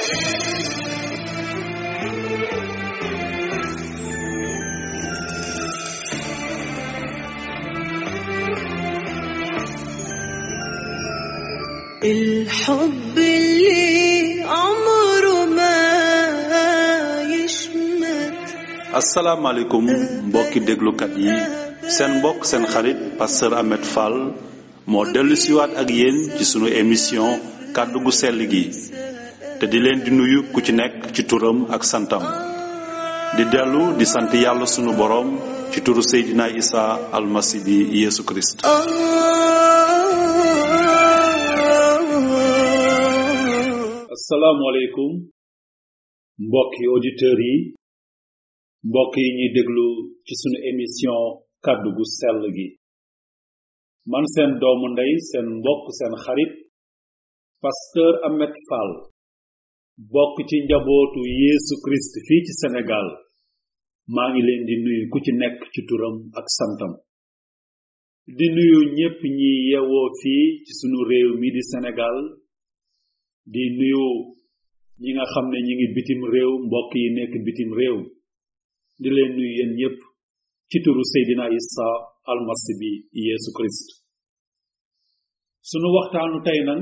الحب اللي عمره ما يشمت asalaamaaleykum mbokki déglukat yi seen mbokk seen xarit pasteur Ahmed Fall moo dellu siwaat ak yéen ci sunu émission kàddu gu sell gi te di leen di nuyu ku ci nekk ci turam ak santam di dellu di sant yàlla sunu boroom ci turu Seydina Isa almasi bi Yeesu Kirist آه asalaamaaleykum mbokki auditeurs yi mbokk yi ñuy déglu ci sunu émission kàddu gu sell gi man seen doomu ndey seen mbokk seen xarit pasteur Ahmed Fall bokk ci njabootu Yeesu Christ fii ci Sénégal maa ngi leen di nuyu ku ci nekk ci turam ak santam di nuyu ñépp ñi yewoo fii ci sunu réew mi di Sénégal di nuyu ñi nga xam ne ñi ngi bitim réew mbokk yi nekk bitim réew di leen nuyu yéen ñépp ci turu Seydina Isa almasi bi Yeesu Christ sunu waxtaanu tey nan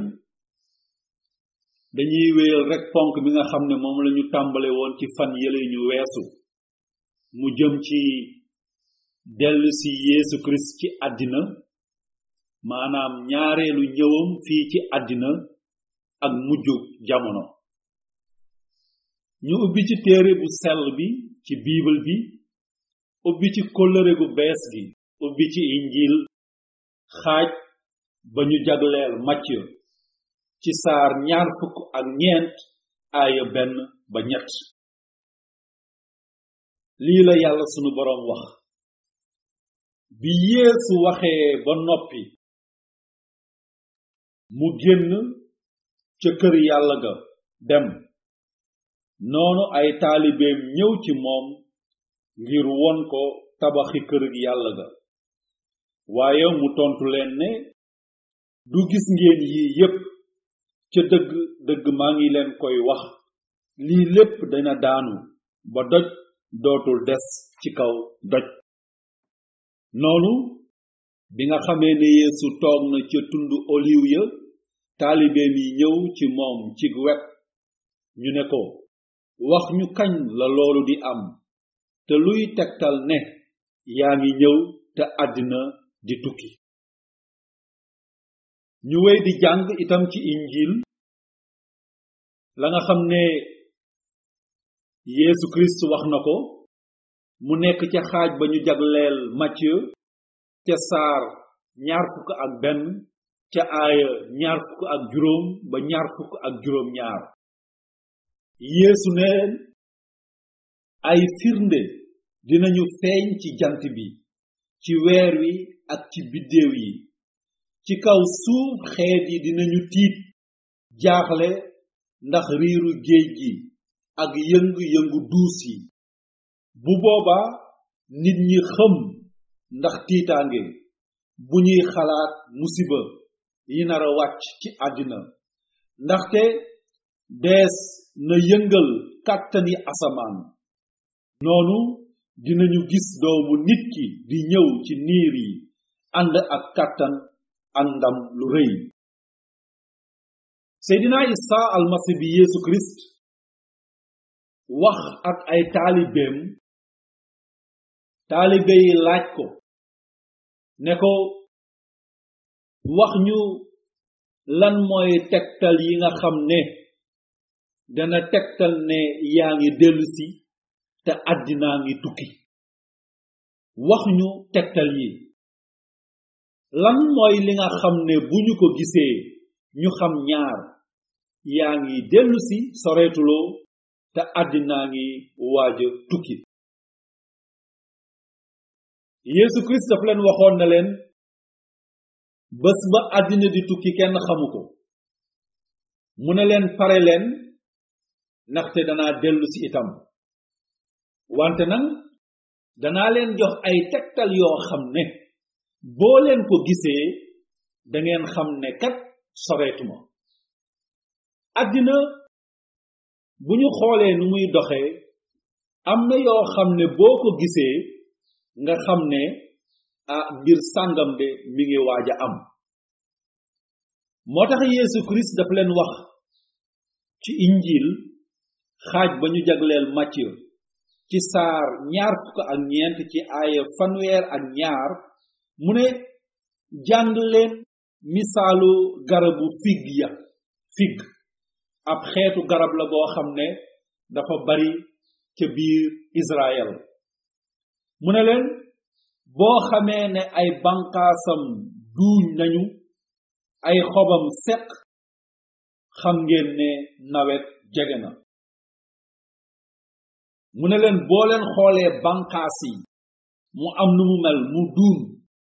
dañuy wéyal rek ponk bi nga xam ne moom lañu tàmbale woon ci fan yële ñu weesu mu jëm ci dellu si Yeesu Christ ci àddina maanaam ñaareelu ñëwam fii ci àddina ak mujju jamono ñu ubbi ci téere bu sell bi ci biibal bi ubbi ci kóllëre gu bees gi ubbi ci injil xaaj ba ñu jagleel Macë ci saar ñaar fukk ak ñeent aaya benn ba ñett lii la yàlla sunu boroom wax bi yeesu waxee ba noppi mu génn ca kër yàlla ga dem noonu ay taalibeem ñëw ci moom ngir won ko tabaxi kër yàlla ga waaye mu tontu leen ne du gis ngeen yii yépp ca dëgg dëgg maa ngi leen koy wax lii lépp dana daanu ba doj dootul des ci kaw doj noonu bi nga xamee ne yeesu toog na ca tundu oliw ya taalibeem yi ñëw ci moom ci wet ñu ne ko wax ñu kañ la loolu di am te luy tegtal ne yaa ngi ñëw te àddina di tukki ñu wéy di jàng itam ci injil la nga xam ne Yeesu Kirist wax na ko mu nekk ca xaaj ba ñu jagleel Macë ca saar ñaar fukk ak benn ca aaya ñaar fukk ak juróom ba ñaar fukk ak juróom ñaar Yeesu neen ay firnde dinañu feeñ ci jant bi ci weer wi ak ci biddéew yi ci kaw suuf xeet yi dinañu tiit jaaxle ndax riiru géej gi ak yëng-yëngu duus yi bu boobaa nit ñi xëm ndax tiitaange bu ñuy xalaat musiba yi nar a wàcc ci àddina ndaxte dees na yëngal kàttani asamaan noonu dinañu gis doomu nit ki di ñëw ci niir yi ànd ak kàttan ak ndam lu rëy seydina isa almasi bi yeesu kirist wax ak ay taalibeem taalibe yi laaj ko ne ko wax ñu lan mooy tegtal yi nga xam ne dana tegtal ne yaa ngi dellusi te àddinaa ngi tukki wax ñu tegtal yi lan mooy li nga xam ne bu ñu ko gisee ñu xam ñaar yaa ngi dellusi soreetuloo te àddinaa ngi waaja tukki Yeesu Kirist daf leen waxoon na leen bés ba àddina di tukki kenn xamu ko mu ne leen pare leen ndaxte danaa dellu si itam wante nag danaa leen jox ay tegtal yoo xam ne boo leen ko gisee dangeen xam ne kat soreetuma àddina bu ñu xoolee nu muy doxee am na yoo xam ne boo ko gisee nga xam ne ah mbir sàngam de mi ngi waaj a am moo tax Yeesu Christ dafa leen wax ci injil xaaj ba ñu jagleel Matthieu ci saar ñaar fukk ak ñeent ci aaya fanweer ak ñaar mu ne jàng leen misaalu garabu fig ya fig ab xeetu garab la goo xam ne dafa bari ca biir Israël mu ne leen boo xamee ne ay banqaasam duuñ nañu ay xobam seq xam ngeen ne nawet jege na mu ne leen boo leen xoolee banqaas yi mu am nu mu mel mu duun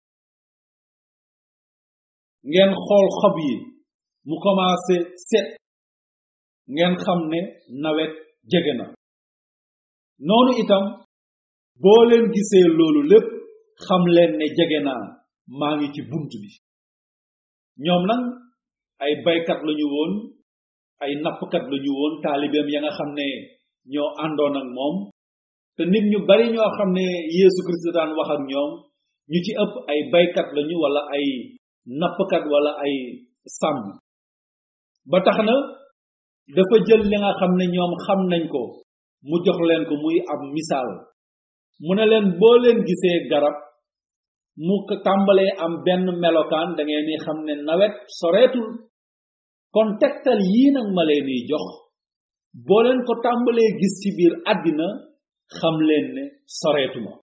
ngeen xool xob yi mu commencé set ngeen xam ne nawet jege na noonu itam boo leen gisee loolu lépp xam leen ne jege naa maa ngi ci bunt bi ñoom nag ay baykat lañu woon ay nappkat lañu woon taalibeem ya nga xam ne ñoo àndoon ak moom te nit ñu bari ñoo xam ne Yeesu Christ daan wax ak ñoom ñu ci ëpp ay baykat lañu wala ay nappkat wala ay sàmm ba tax na dafa jël li nga xam ne ñoom xam nañ ko mu jox leen ko muy ab misaal mu ne leen boo leen gisee garab mu tàmbalee am benn melokaan da ngeen ni xam ne nawet soreetul kon tegtal yii nag ma leen di jox boo leen ko tàmbalee gis ci biir àddina xam leen ne soreetuma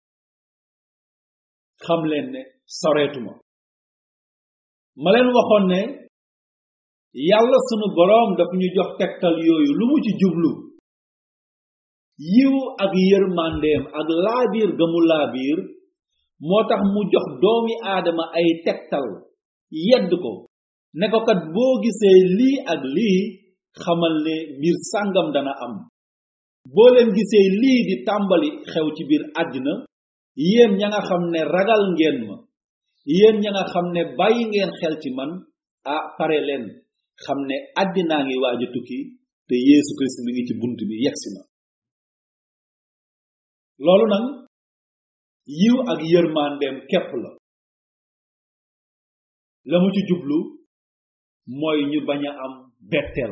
xam leen ne soreetuma ma leen waxoon ne yàlla sunu boroom dafa ñu jox tegtal yooyu lu mu ci jublu yiw ak yërmandeem ak laabiir ga mu laabiir moo tax mu jox doomi aadama ay tegtal yedd ko ne ko kat boo gisee lii ak lii xamal ne mbir sàngam dana am boo leen gisee lii di tàmbali xew ci biir àddina yéen ña nga xam ne ragal ngeen ma yéen ña nga xam ne bàyyi ngeen xel ci man ah pare leen xam ne àddinaa ngi waaj a tukki te Yeesu Kirist mi ngi ci bunt bi yegsi na loolu nag yiw ak yërmandeem képp la la mu ci jublu mooy ñu bañ a am betteel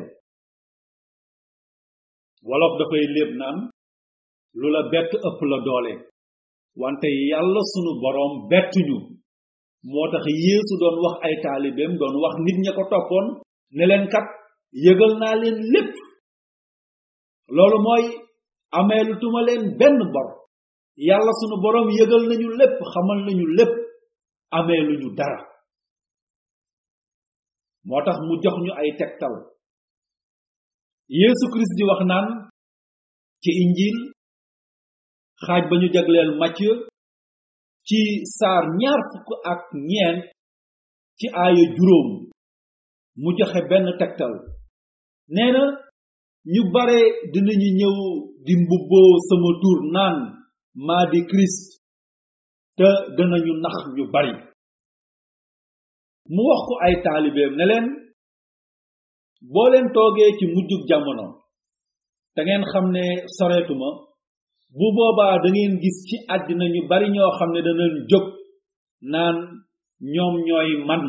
wolof dafay léeb naan lu la bett ëpp la doole wante yàlla sunu boroom bettuñu moo tax Yeesu doon wax ay taalibeem doon wax nit ña ko toppoon ne leen kat yëgal naa leen lépp loolu mooy ameelu tuma leen benn bor yàlla sunu boroom yëgal nañu lépp xamal nañu lépp ameelu ñu dara moo tax mu jox ñu ay tegtal Yeesu Kirist di wax naan ci injil xaaj ba ñu jagleel Matthieu ci saar ñaar fukk ak ñeent ci aaya juróom mu joxe benn tegtal nee na ñu bare dinañu ñëw di mbubboo sama tur naan maa di Christ te danañu nax ñu bari mu wax ko ay taalibeem ne leen boo leen toogee ci mujjug jamono te ngeen xam ne soreetuma bu boobaa da ngeen gis ci àddina ñu bari ñoo xam ne danañ jóg naan ñoom ñooy man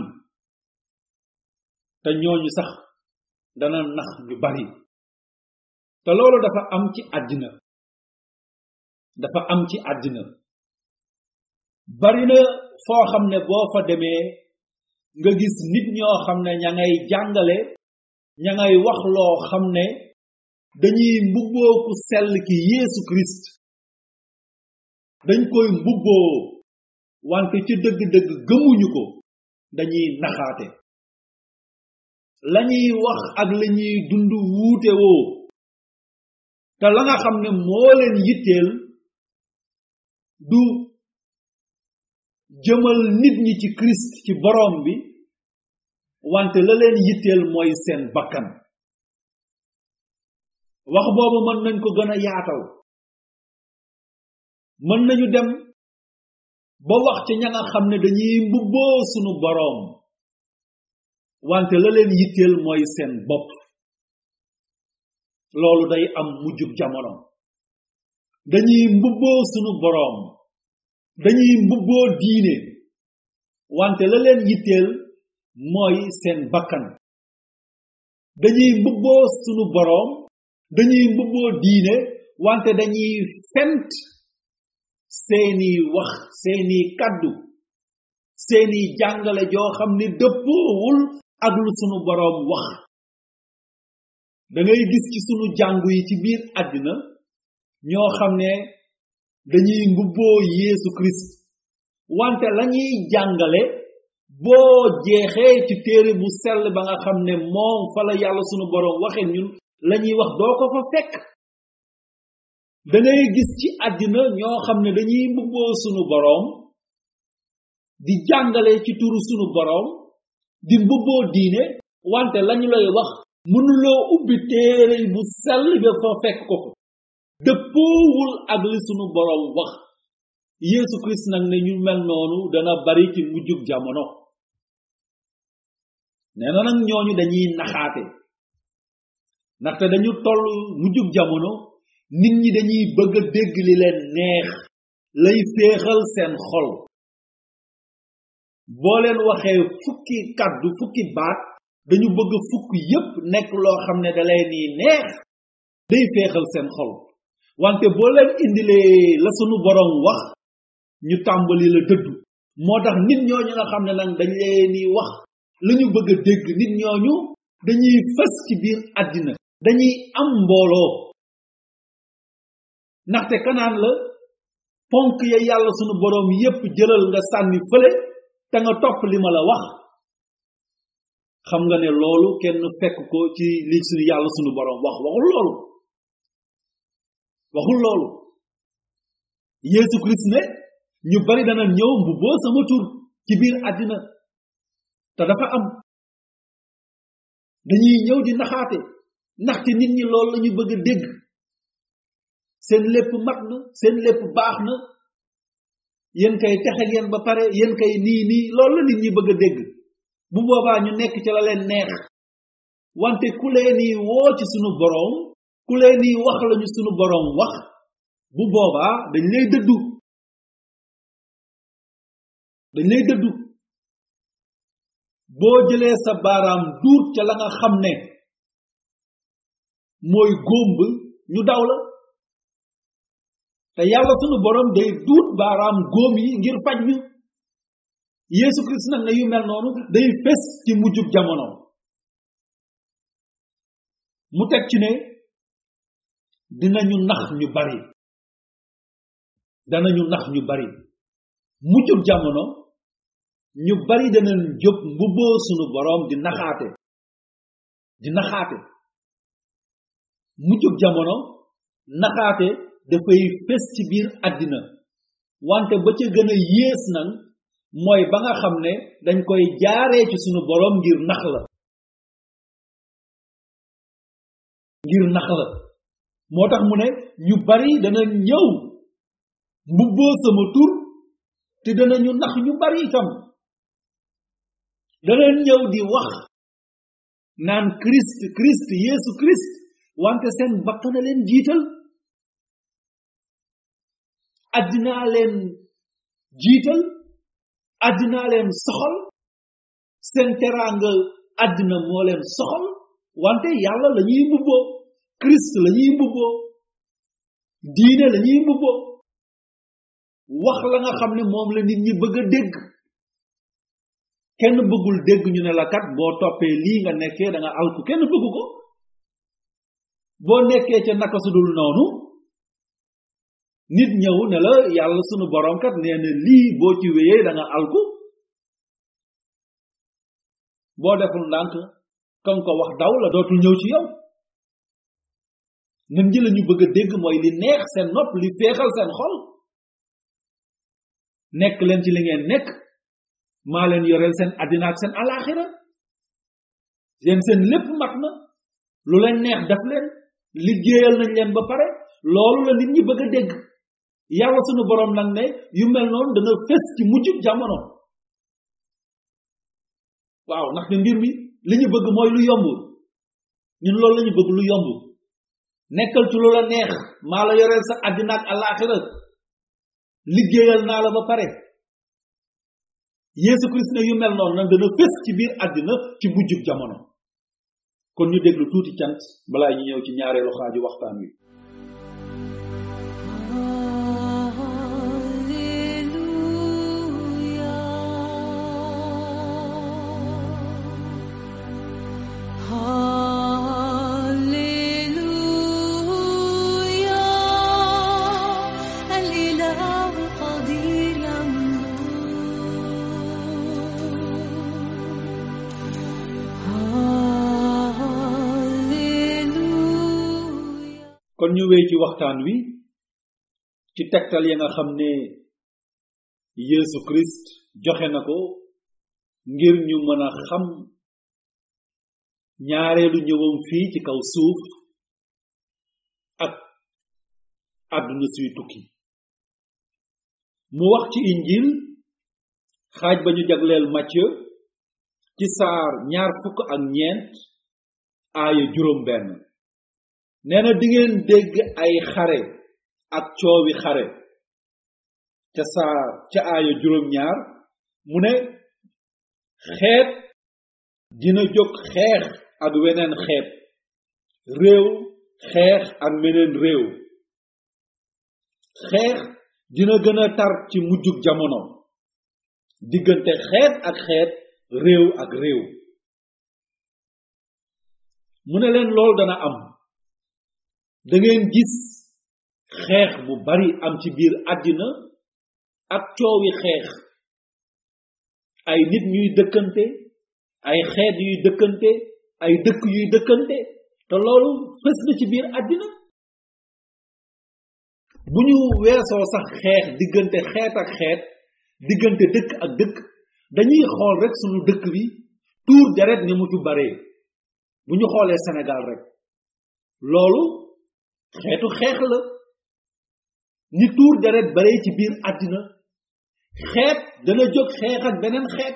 te ñooñu sax dana nax ñu bari te loolu dafa am ci àddina dafa am ci àddina bari na foo xam ne boo fa demee nga gis nit ñoo xam ne ña ngay jàngale ña ngay wax loo xam ne dañuy mbubboo ku sell ki Yeesu Christ dañ koy mbubboo wante ci dëgg-dëgg gëmuñu ko dañuy naxaate lañuy wax ak lañuy dund wuute woo te la nga xam ne moo leen yitteel du jëmal nit ñi ci Christ ci boroom bi wante la leen yitteel mooy seen bakkan wax boobu mën nañ ko gën a yaatal mën nañu dem ba wax ci ña nga xam ne dañuy mbubboo sunu boroom wante la leen yitteel mooy seen bopp loolu day am mujjub jamono dañuy mbubboo sunu boroom dañuy mbubboo diine wante la leen yitteel mooy seen bakkan dañuy mbubboo sunu boroom dañuy mbubboo diine wante dañuy fent seeni wax seeni kaddu seeni jàngale joo xam ni dëppoowul ak lu sunu boroom wax da ngay gis ci sunu jàngu yi ci biir àddina ñoo xam ne dañuy mbubboo Yeesu Christ wante lañuy jàngale boo jeexee ci téere bu sell ba nga xam ne moom fa la yàlla sunu boroom waxe ñun lañuy wax doo ko fa fekk da ngay gis ci àddina ñoo xam ne dañuy mbubboo sunu boroom di jàngale ci turu sunu boroom di mbubboo diine wante lañu lay wax mënuloo ubbi téere bu sell ba fa fekk ko fa dëppoowul ak li sunu boroom wax Yeesu Christ nag ne ñu mel noonu dana bari ci mujjug jamono nee na nag ñooñu dañuy naxaate ndaxte dañu toll mujjug jamono nit ñi dañuy bëgg a dégg li leen neex lay féexal seen xol boo leen waxee fukki kàddu fukki baat dañu bëgg fukk yépp nekk loo xam ne da leen ni neex day féexal seen xol wante boo leen indilee la sunu boroom wax ñu tàmbali la dëddu moo tax nit ñooñu nga xam ne nag dañ leen ni wax la ñu bëgg a dégg nit ñooñu dañuy fës ci biir àddina dañuy am mbooloo ndaxte kanaan la ponk ya yàlla sunu boroom yépp jëlal nga sànni fële te nga topp li ma la wax xam nga ne loolu kenn fekk ko ci li sunu yàlla sunu boroom wax waxul loolu waxul loolu Yeesu Christ ne ñu bari dana ñëw mbubboo sama tur ci biir àddina te dafa am dañuy ñëw di naxaate ndaxte nit ñi loolu la ñu bëgg a dégg seen lépp mat na seen lépp baax na yéen kay texe ngeen ba pare yéen kay nii nii loolu la nit ñi bëgg a dégg bu boobaa ñu nekk ci la leen neex wante ku leen ni woo ci sunu boroom ku leen ni wax lañu sunu boroom wax bu boobaa dañ lay dëddu dañ lay dëddu boo jëlee sa baaraam duut ca la nga xam ne mooy góomb ñu daw la te yàlla sunu borom day duut baaraam góom yi ngir faj ñu Yeesu Christ nag ne yu mel noonu day fes ci mujjub jamono mu teg ci ne dinañu nax ñu bari danañu nax ñu bari mujjub jamono ñu bari danañ jóg mbubboo sunu borom di naxaate di naxaate mujjub jamono naxaate dafay fes ci biir àddina wante ba ca gën a yées nag mooy ba nga xam ne dañ koy jaaree ci sunu borom ngir nax la ngir nax la moo tax mu ne ñu bari dana ñëw mbubboo sama tur te danañu nax ñu bari itam dana ñëw di wax naan Christ Christ Yeesu Christ wante seen bakkana leen jiital addinaa leen jiital addinaa leen soxal seen teraanga addina moo leen soxal wante yàlla la ñuy mbubboo Christ la ñuy mbubboo diine la ñuy mbubboo wax la nga xam ne moom la nit ñi bëgg a dégg kenn bëggul dégg ñu ne la kat boo toppee lii nga nekkee da nga alku kenn bëgg ko boo nekkee ca naka su dul noonu nit ñëw ne la yàlla sunu borom kat nee na lii boo ci wéyee da nga alku boo deful ndànk kan ko wax daw la dootul ñëw ci yow nit ñi la ñu bëgg a dégg mooy li neex seen nopp li féexal seen xol nekk leen ci li ngeen nekk maa leen yoreel seen àddina ak seen alaxira yéen seen lépp mat na lu leen neex def leen liggéeyal nañ leen ba pare loolu la nit ñi bëgg a dégg yàlla sunu borom nag ne yu mel noonu dana fes ci mujjub jamono waaw ndaxte mbir mi li ñu bëgg mooy lu yomb ñun loolu la ñu bëgg lu yomb nekkal ci lu la neex maa la yoreel sa àddina ak alaxira liggéeyal naa la ba pare Yeesu Christ ne yu mel noonu nag dana fés ci biir àddina ci mujjub jamono kon ñu déglu tuuti cant balaa ñu ñëw ci ñaareelu xaaju waxtaan wi الإله قدير هاليلويا kon ñu wéy ci waxtaan wi ci tegtal ya nga xam ne Yeesu Christ joxe na ko ngir ñu mën a xam ñaareelu ñëwam fii ci kaw suuf ak àdduna suy tukki mu wax ci injil xaaj ba ñu jagleel Matthieu ci saar ñaar fukk ak ñeent aaya juróom benn nee na dingeen dégg ay xare ak coowi xare ca saar ca aaya juróom ñaar mu ne xeet dina jóg xeex ak weneen xeet réew xeex ak meneen réew xeex dina gën a tar ci mujjug jamono diggante xeet ak xeet réew ak réew mu ne leen lool dana am da ngeen gis xeex bu bari am ci biir àddina ak coowi xeex ay nit ñuy dëkkante ay xeet yuy dëkkante ay dëkk yuy dëkkante te loolu fës na ci biir àddina bu ñu weesoo sax xeex diggante xeet ak xeet diggante dëkk ak dëkk dañuy xool rek sunu dëkk bi tuur deret ni mu fi baree bu ñu xoolee Sénégal rek loolu xeetu xeex la ni tuur deret baree ci biir àddina xeet dana jóg xeex ak beneen xeet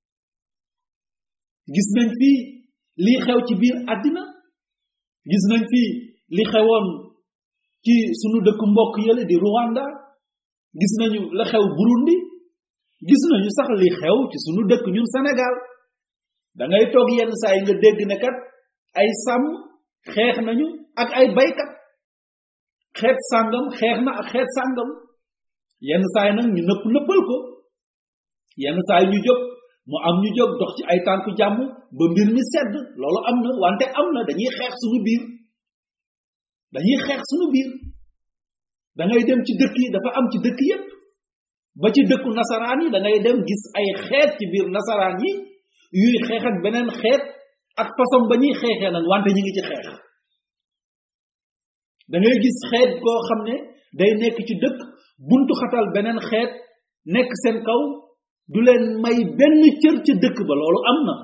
gis nañ fi lii xew ci biir àddina gis nañ fi li xewoon ci sunu dëkk mbokk yële di Rwanda gis nañu la xew Burundi gis nañu sax li xew ci sunu dëkk ñun Sénégal da ngay toog yenn saa yi nga dégg ne kat ay sàmm xeex nañu ak ay baykat xeet sàngam xeex na ak xeet sàngam yenn saa yi nag ñu nëpp nëppal ko yenn saa yi ñu jóg mu am ñu jóg dox ci ay tànku jàmm ba mbir mi sedd loolu am na wante am na dañuy xeex suñu biir dañuy xeex suñu biir da ngay dem ci dëkk yi dafa am ci dëkk yépp ba ci dëkku nasaraan yi da ngay dem gis ay xeet ci biir nasaraan yi yuy xeex ak beneen xeet ak façon ba ñuy xeexee nag wante ñi ngi ci xeex da ngay gis xeet koo xam ne day nekk ci dëkk buntu xatal beneen xeet nekk seen kaw du leen may benn cër ca dëkk ba loolu am na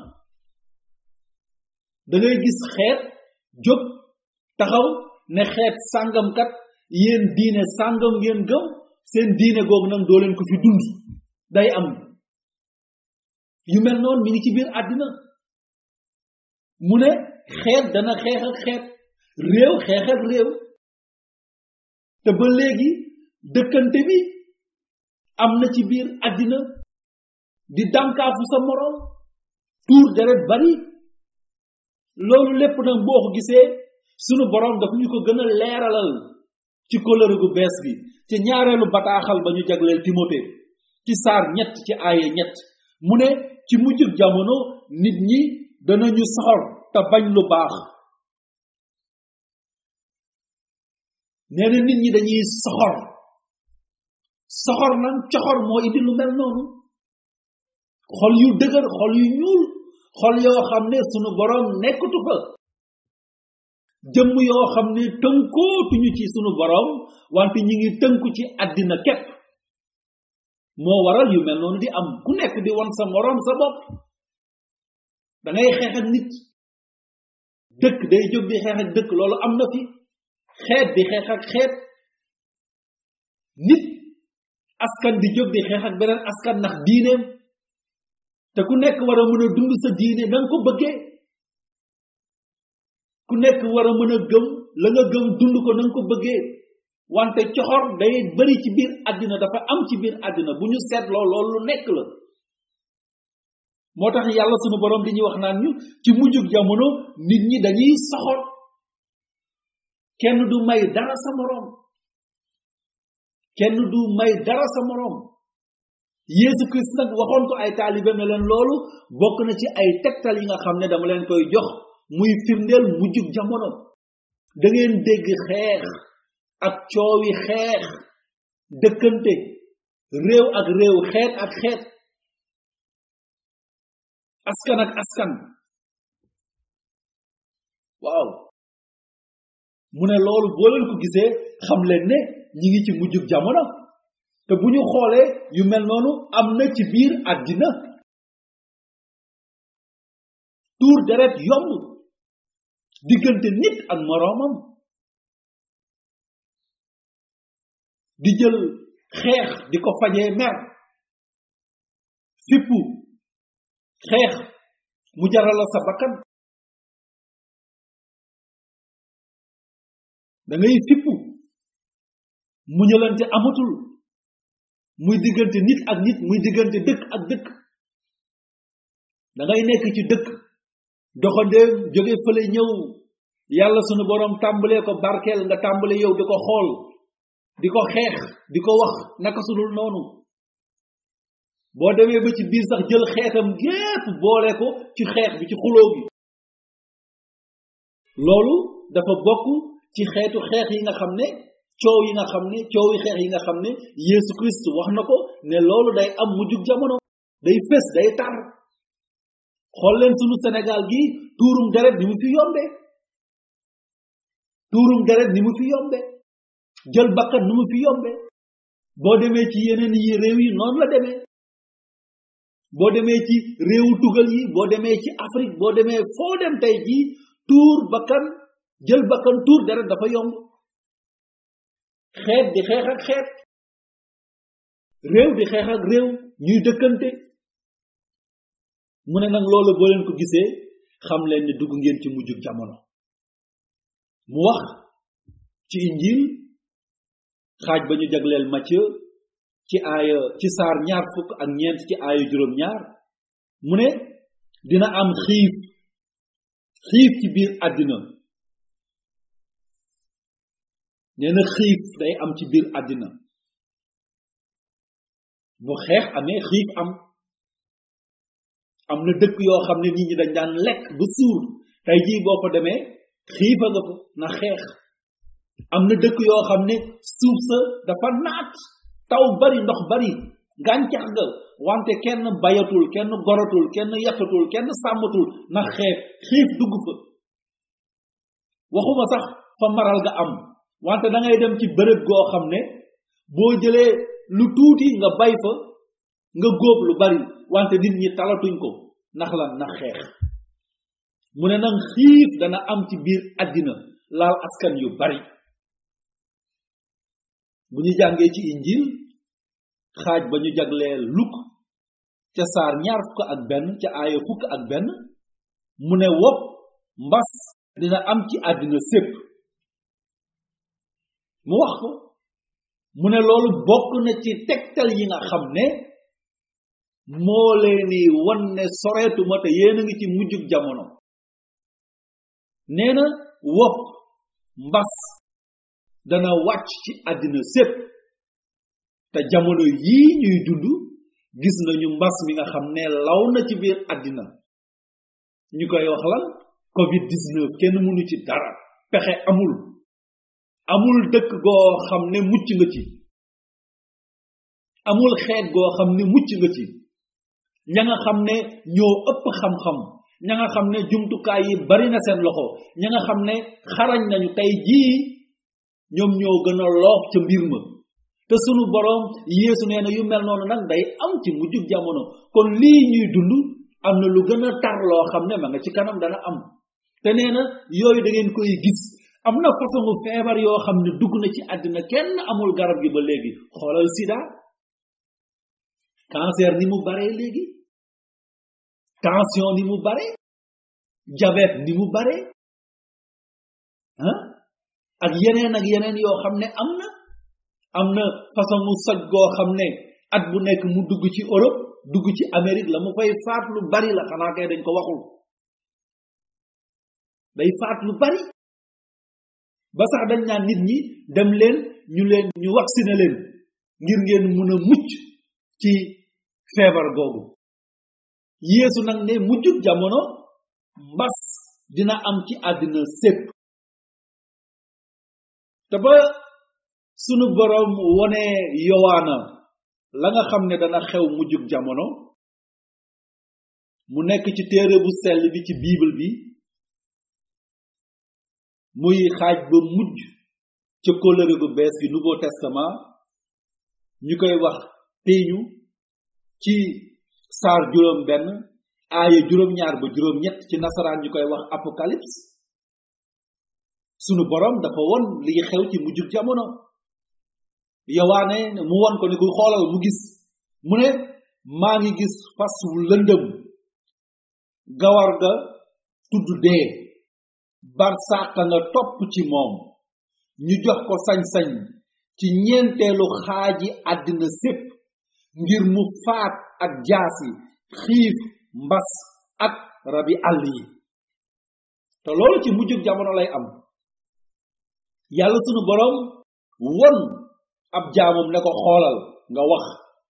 da ngay gis xeet jóg taxaw ne xeet sàngamkat yéen diine sàngam ngeen gëm seen diine googu nag doo leen ko fi dund day am yu mel noonu mi ngi ci biir àddina mu ne xeet dana xeex ak xeet réew xeex ak réew te ba léegi dëkkante bi am na ci biir àddina di dànkaafu sa moroom tuur deret bari loolu lépp nag boo ko gisee sunu boroom daf ñu ko gën a leeralal ci kóllëre gu bees bi ci ñaareelu bataaxal ba ñu jagleel timote ci saar ñett ci aaye ñett mu ne ci mujjug jamono nit ñi danañu soxor te bañ lu baax nee na nit ñi dañuy soxor soxor nag coxor moo indi lu mel noonu xol yu dëgër xol yu ñuul xol yoo xam ne sunu boroom nekkatu fa jëmm yoo xam ne tënkootuñu ci sunu boroom wante ñi ngi tënku ci àddina képp moo waral yu mel noonu di am ku nekk di won sa moroom sa bopp da ngay xeex ak nit dëkk day jóg di xeex ak dëkk loolu am na fi xeet di xeex ak xeet nit askan di jóg di xeex ak beneen askan ndax diineem te ku nekk war a mën a dund sa diine na nga ko bëggee ku nekk war a mën a gëm la nga gëm dund ko na nga ko bëggee wante coxor day bari ci biir àddina dafa am ci biir àddina bu ñu seetloo loolu lu nekk la moo tax yàlla sunu borom di ñuy wax naan ñu ci mujjug jamono nit ñi dañuy soxor kenn du may dara sa moroom kenn du may dara sa moroom Yeesu Christ nag waxoon ko ay taalibe ne leen loolu bokk na ci ay tegtal yi nga xam ne dama leen koy jox muy firndeel mujjug jamono da ngeen dégg xeex ak coowi xeex dëkkante réew ak réew xeet ak xeet askan ak askan waaw mu ne loolu boo leen ko gisee xam leen ne ñi ngi ci mujjug jamono te bu ñu xoolee yu mel noonu am na ci biir àddina tuur deret yomb diggante nit ak moroomam di jël xeex di ko fajee mer fippu xeex mu jaral la sa bakkan da ngay fippu muñalante amatul muy diggante nit ak nit muy diggante dëkk ak dëkk da ngay nekk ci dëkk doxandéem jóge fële ñëw yàlla sunu borom tàmbalee ko barkeel nga tàmbale yow di ko xool di ko xeex di ko wax naka sudul noonu boo demee ba ci biir sax jël xeetam gépp boole ko ci xeex bi ci xuloo bi loolu dafa bokk ci xeetu xeex yi nga xam ne coow yi nga xam ne coow yi xeex yi nga xam ne Yeesu Christ wax na ko ne loolu day am mujjug jamono day fés day tar xool leen sunu Sénégal gi tuurum deret ni mu fi yombe tuurum deret ni mu fi yombe jël bakkan ni mu fi yombe boo demee ci yeneen yi réew yi noonu la demee boo demee ci réewu tugal yi boo demee ci Afrique boo demee foo dem tey jii tuur bakkan jël bakkan tuur deret dafa yomb xeet di xeex ak xeet réew di xeex ak réew ñuy dëkkante mu ne nag loolu boo leen ko gisee xam leen ne dugg ngeen ci mujjug jamono mu wax ci injil xaaj ba ñu jagleel Matthieu ci aaya ci saar ñaar fukk ak ñeent ci aaya juróom ñaar mu ne dina am xiif xiif ci biir àddina nee na xiif day am ci biir àddina bu xeex amee xiif am am na dëkk yoo xam ne nit ñi dañ daan lekk ba suur tey jii boo fa demee xiifa nga fa na xeex am na dëkk yoo xam ne suuf sa dafa naat taw bari ndox bari gàncax ga wante kenn bayatul kenn goratul kenn yattatul kenn sàmmatul na xeex xiif dugg fa waxuma sax fa maral ga am wante da ngay dem ci bërëb goo xam ne boo jëlee lu tuuti nga bay fa nga góob lu bari wante nit ñi talatuñ ko ndax lan na xeex mu ne nag xiif dana am ci biir àddina laal askan yu bari bu ñu jàngee ci injil xaaj ba ñu jaglee luk ca saar ñaar fukk ak benn ca aaya fukk ak benn mu ne wopp mbas dina am ci àddina sépp mu wax ko mu ne loolu bokk na ci tegtal yi nga xam ne moo leeni wan ne soreetuma te yéen a ngi ci mujjug jamono nee na wopp mbas dana wàcc ci àddina sépp te jamono yii ñuy dund gis nañu mbas mi nga xam ne law na ci biir àddina ñu koy wax lan covid 19 kenn mënu ci dara pexe amul amul dëkk goo xam ne mucc nga ci amul xeet goo xam ne mucc nga ci ña nga xam ne ñoo ëpp xam-xam ña nga xam ne jumtukaay yi bari na seen loxo ña nga xam ne xarañ nañu tey jii ñoom ñoo gën a loox ca mbir ma te sunu borom yeesu nee na yu mel noonu nag day am ci mujjug jamono kon lii ñuy dund am na lu gën a tar loo xam ne ma nga ci kanam dana am te nee na yooyu da ngeen koy gis am na façon feebar yoo xam ne dugg na ci àddina kenn amul garab gi ba léegi xoolal sida cancer ni mu bare léegi tension ni mu bare diabète ni mu bare ah ak yeneen ak yeneen yoo xam ne am na am na façon mu soj goo xam ne at bu nekk mu dugg ci Europe dugg ci Amérique la mu fay faat lu bari la xanaa kay dañ ko waxul day faat lu bari ba sax dañ naan nit ñi dem leen ñu leen ñu vacciner leen ngir ngeen mun a mucc ci feebar googu yeesu nag ne mujjub jamono mbas dina am ci àddina sépp te ba sunu borom wone yowaana la nga xam ne dana xew mujjub jamono mu nekk ci téere bu sell bi ci bible bi muy xaaj ba mujj ca kóllëre gu bees gi nouveau testament ñu koy wax peñu ci saar juróom benn aaya juróom ñaar ba juróom ñett ci nasaraan ñu koy wax apocalypse sunu borom dafa won li xew ci mujjub jamono yowaane mu won ko ni ku xoolal mu gis mu ne maa ngi gis fas wu lëndëm gawar ga tudd dee bar sàqa nga topp ci moom ñu jox ko sañ-sañ ci ñeenteelu xaaji àddina sépp ngir mu faat ak jaasi xiif mbas ak rabi àll yi te loolu ci mujjug jamono lay am yàlla sunu borom won ab jaamam ne ko xoolal nga wax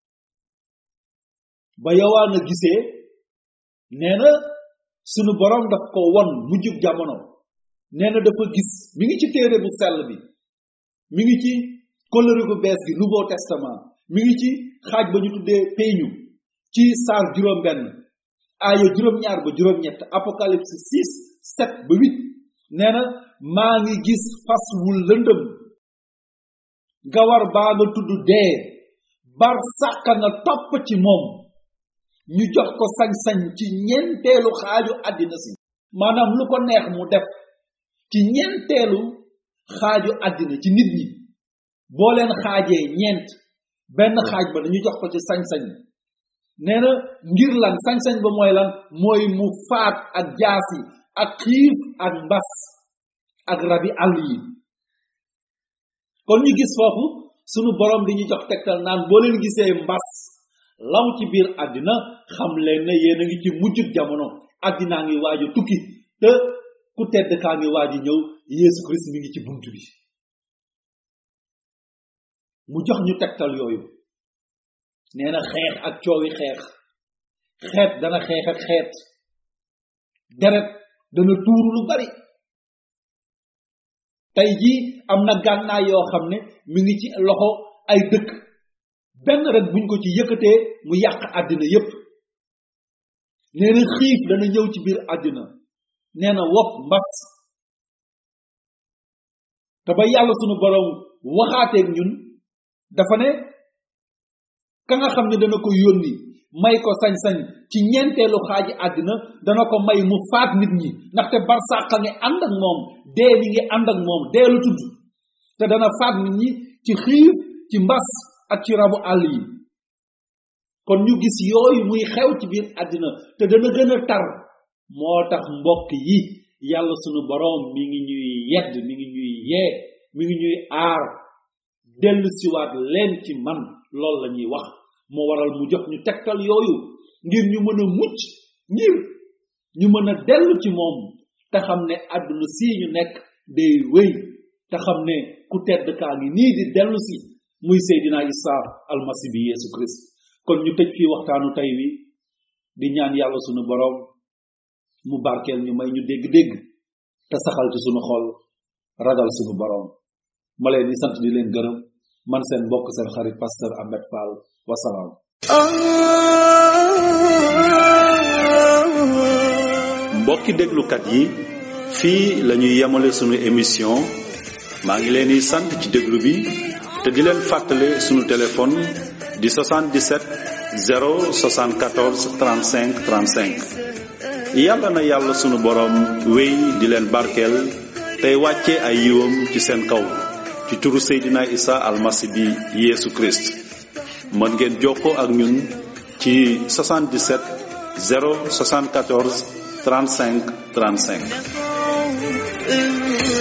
ba yowaa nga gisee nee na sunu borom daf ko won mujjug jamono nee na dafa gis mi ngi ci téere bu sell bi mi ngi ci kóllëre gu bees gi nouveau testament mi ngi ci xaaj ba ñu tuddee peñu ci saar juróom benn aaya juróom ñaar ba juróom ñett apocalypse 6 7 ba 8 nee na maa ngi gis fas wu lëndëm gawar baa nga tudd dee bar sàkka nga topp ci moom ñu jox ko sañ-sañ ci ñeenteelu xaaju àddina si maanaam lu ko neex mu def ci ñeenteelu xaaju àddina ci nit ñi boo leen xaajee ñeent benn xaaj ba dañu jox ko ci sañ-sañ nee na ngir lan sañ-sañ ba mooy lan mooy mu faat ak jaasi ak xiif ak mbas ak rabi àll yi kon ñu gis foofu sunu borom di ñu jox tegtal naan boo leen gisee mbas law ci biir àddina xam leen ne yéen a ngi ci mujjug jamono àddinaa ngi waaju tukki te ku tedd kaa ngi waaji ñëw yeesu christ mi ngi ci bunt bi mu jox ñu tegtal yooyu nee na xeex ak coowi xeex xeet dana xeex ak xeet deret dana tuuru lu bari tey jii am na gànnaay yoo xam ne mi ngi ci loxo ay dëkk benn rek buñ ko ci yëkkatee mu yàq àddina yépp nee na xiif dana ñëw ci biir àddina nee na wopp mbas te ba yàlla sunu borom waxaateeg ñun dafa ne ka nga xam ne dana ko yónni may ko sañ-sañ ci ñeenteelu xaaji àddina dana ko may mu faat nit ñi ndaxte barsàqa ngi ànd ak moom dee mi ngi ànd ak moom dee lu tudd te dana faat nit ñi ci xiif ci mbas ak ci rabu àll yi kon ñu gis yooyu muy xew ci biir àddina te dana gën a tar moo tax mbokk yi yàlla sunu boroom mi ngi ñuy yedd mi ngi ñuy yee mi ngi ñuy aar dellu siwaat leen ci man loolu la ñuy wax moo waral mu jox ñu tegtal yooyu ngir ñu mën a mucc ngir ñu mën a dellu ci moom te xam ne àdduna sii ñu nekk day wéy te xam ne ku tedd kaa ngi nii di dellu si muy seydina isa almasi bi yeesu christ kon ñu tëj fii waxtaanu tey wi di ñaan yàlla sunu boroom mu barkeel ñu may ñu dégg-dégg te saxal ci sunu xol ragal sunu boroom ma leen di sant di leen gërëm man seen mbokk seen xarit pasteur Ahmed Fall wasalaam mbokki déglukat yi fii la ñuy yemale sunu émission maa ngi leen di sant ci déglu bi te di leen fàttale sunu téléphone di 77 074 35 35 yàlla na yàlla sunu boroom wéy di leen barkeel tey wàcce ay yiwam ci seen kaw ci turu Seydina Isa almasi bi Yeesu Christ mën ngeen jokkoo ak ñun ci 77 074 35 35